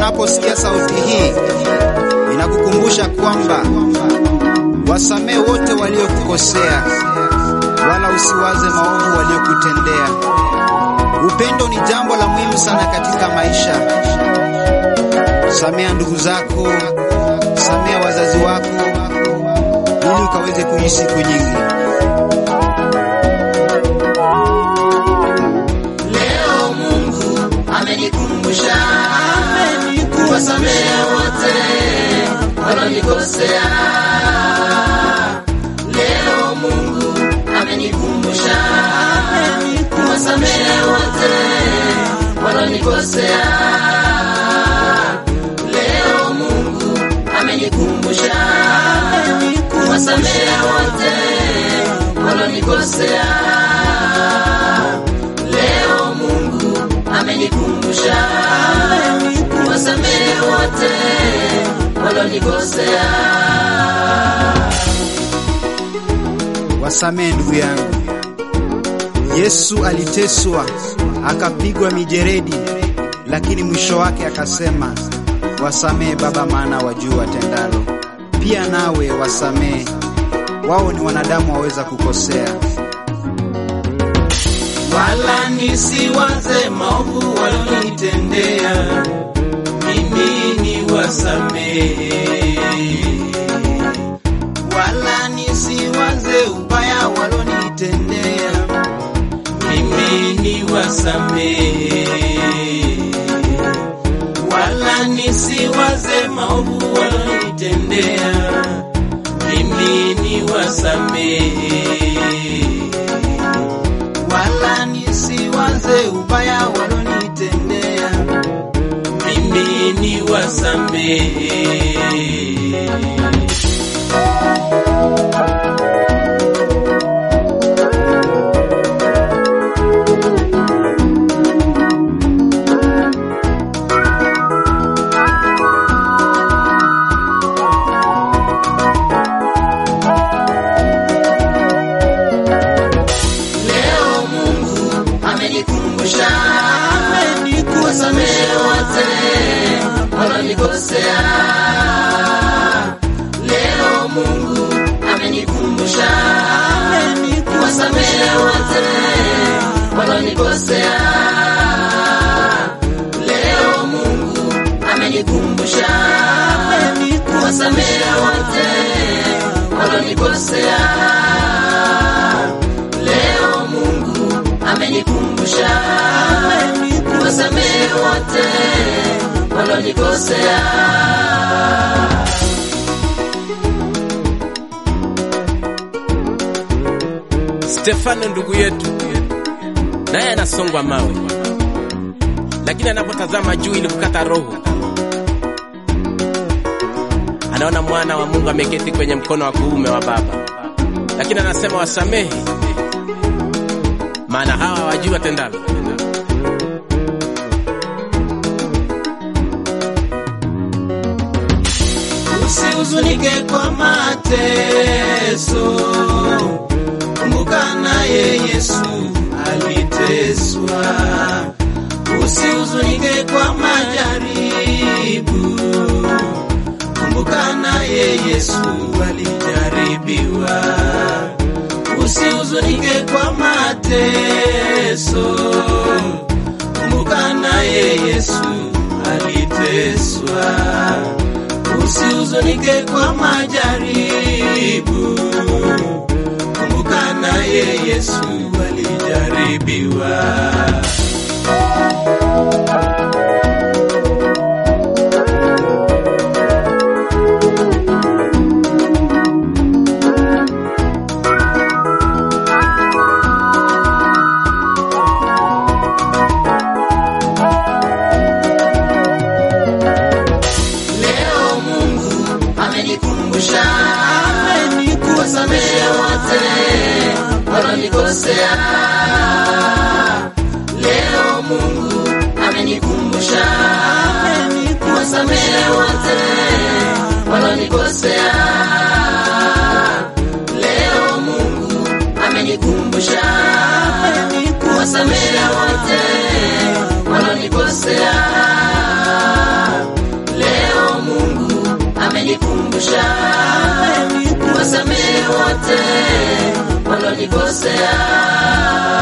unaposikia sauti hii, inakukumbusha kwamba wasamehe wote waliokukosea, wala usiwaze maovu waliokutendea. Upendo ni jambo la muhimu sana katika maisha. Samea ndugu zako, samea wazazi wako, ili ukaweze kuishi siku nyingi. Leo Mungu amenikumbusha kuwasamehe wote walonikosea. Leo Mungu amenikumbusha kuwasamehe wote walonikosea. Leo Mungu amenikumbusha kuwasamehe wote walonikosea. Leo Mungu amenikumbusha kuwasamehe wote walonikosea. Wasamehe ndugu yangu. Yesu aliteswa akapigwa mijeredi, lakini mwisho wake akasema, wasamehe Baba, maana wajua watendalo. Pia nawe wasamehe, wao ni wanadamu, waweza kukosea. wala nisiwaze maovu walionitendea, mimi ni wasamehe. Wala nisiwaze ubaya walionitendea, mimi ni wasamehe. Wala nisiwaze maovu walionitendea, mimi ni wasamehe wala nisiwaze ubaya walonitendea, mimi ni wasamehe. Leo Mungu amenikumbusha kuwasamehe wote walonikosea. Leo Mungu amenikumbusha kuwasamehe wote walonikosea. Leo Mungu amenikumbusha kuwasamehe wote walonikosea. Leo Mungu amenikumbusha kuwasamehe wote walonikosea. Stefano ndugu yetu naye anasongwa mawe, lakini anapotazama juu ili kukata roho, anaona mwana wa Mungu ameketi kwenye mkono wa kuume wa Baba, lakini anasema wasamehe, maana hawa hawajui watendalo. Usihuzunike kwa mateso, kumbuka naye Yesu aliteswa. Usihuzunike kwa majaribu, kumbuka naye Yesu alijaribiwa. Usihuzunike kwa mateso, kumbuka naye Yesu aliteswa usihuzunike kwa majaribu, kumbuka naye Yesu alijaribiwa. Leo Mungu amenikumbusha kuwasamehe wote walonikosea. Leo Mungu amenikumbusha kuwasamehe wote walonikosea. Leo Mungu amenikumbusha kuwasamehe wote walonikosea. amenikumbusha wasamehe wote walonikosea